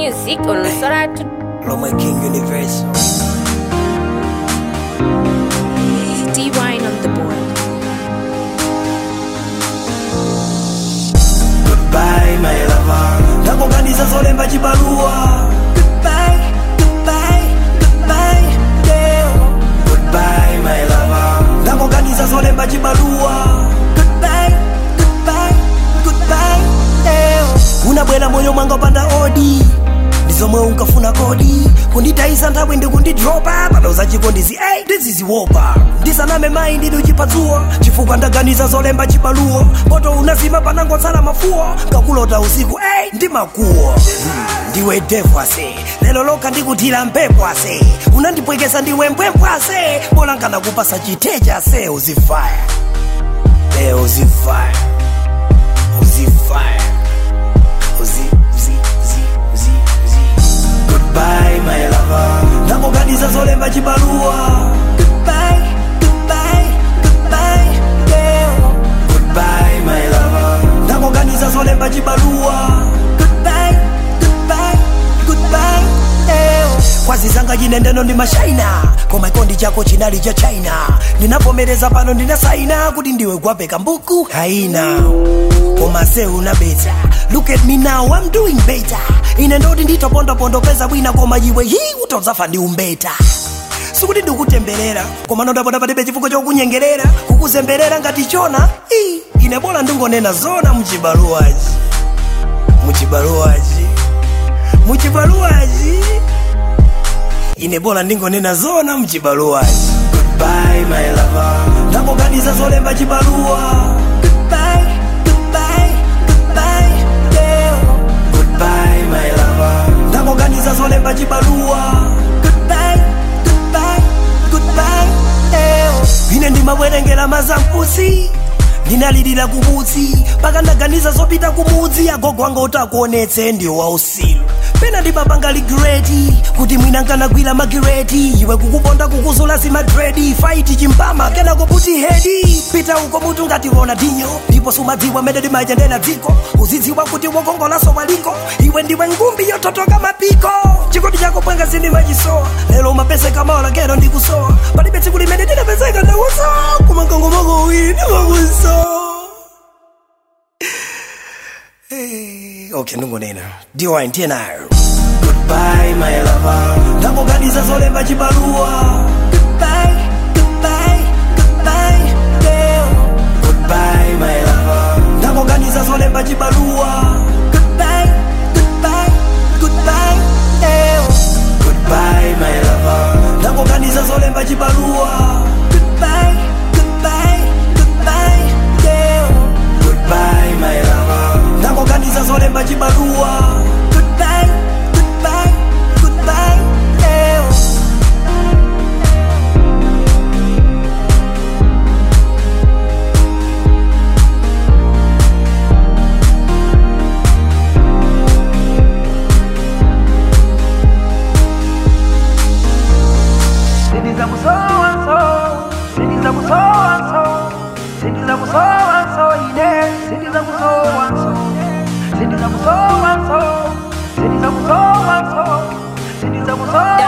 music on Soratu. Lomwe King Universal. D-Wine on the board. Goodbye my lover. Ndakuganiza zolemba chibaluwa. Goodbye, goodbye, goodbye, girl. Goodbye my lover. Ndakuganiza zolemba chibaluwa. Goodbye, goodbye, goodbye, girl. Unabwera moyo mwanga panda odi. ndizomwe unkafuna kodi kunditayisa nthawi ndikundidropa padauza chikondizi ei ndiziziwopa ndisaname mayi ndidi uchipatsuwa chifukwa ndaganiza zolemba chibaluwo poto unazima panangotsala mafuwo ngakulota usiku ei ndi makuwo Hmm, ndiwe devu ase lero lokha ndikuthira mphepo ase unandipwekesa ndiwe mpwempwe ase bola nkanakupasa chitecha ase uzifaya leo uzifaya uzifaya uzi uzi uzi uzi uzi goodbye my lover ndakuganiza zolemba chibaluwa goodbye goodbye goodbye girl goodbye my lover ndakuganiza zolemba chibaluwa goodbye goodbye goodbye girl kwazi zanga chinendeno ndi mashaina koma chikondi chako chinali cha china ndinavomereza pano ndinasaina kuti ndiwe gwapeka mbuku haina koma se unabeta look at me now i'm doing better ine ndoti nditopondopondopeza bwina koma iwe hi utodzafa ndi umbeta sikuti ndikutemberera koma nondapota palibe chifukwa chokunyengerera kukuzemberera ngati chona i ine bola ndingonena zona muchibaluwachi muchibaluwachi muchibaluwachi ine bola ndingonena zona muchibaluwachi goodbye my lover ndakuganiza zolemba chibaluwa goodbye goodbye goodbye girl goodbye my lover ndakuganiza zolemba chibaluwa goodbye goodbye goodbye girl ine ndimabwerengera mazampusi ndinalirira kumudzi paka ndaganiza zopita kumudzi agogo anga utakuonetse ndiwo wausilu pena ndimapanga ligreti kuti mwina nkanagwira magireti iwe kukuponda kukuzula zimadredi faiti chimpama kenako puti hedi pita uko mutu ngationa dinyo ndipo sumadziwa mene ndimachendera dziko uzidziwa kuti wokongolaso waliko iwe ndiwe ngumbi yototoka mapiko chikondi chako pwenga sindimachisowa lero mapeseka maola kero ndikusowa palibe tsiku limene ndinapezeka ndakusowa kumangongomako uwiri ndimakusowa Hey, okay ndingonena ndiwa ndiye nayo goodbye my lover ndakuganiza zolemba chibaluwa goodbye goodbye goodbye girl goodbye my lover ndakuganiza zolemba chibaluwa goodbye goodbye goodbye girl goodbye my lover ndakuganiza zolemba chibaluwa goodbye goodbye goodbye girl goodbye my lover ndakuganiza zolemba chibaluwa goodbye goodbye goodbye girl Sindiza kusowa so, sindiza kusowa so, sindiza kusowa so, ine, sindiza kusowa so, sindiza kusowa so, sindiza kusowa so, sindiza kusowa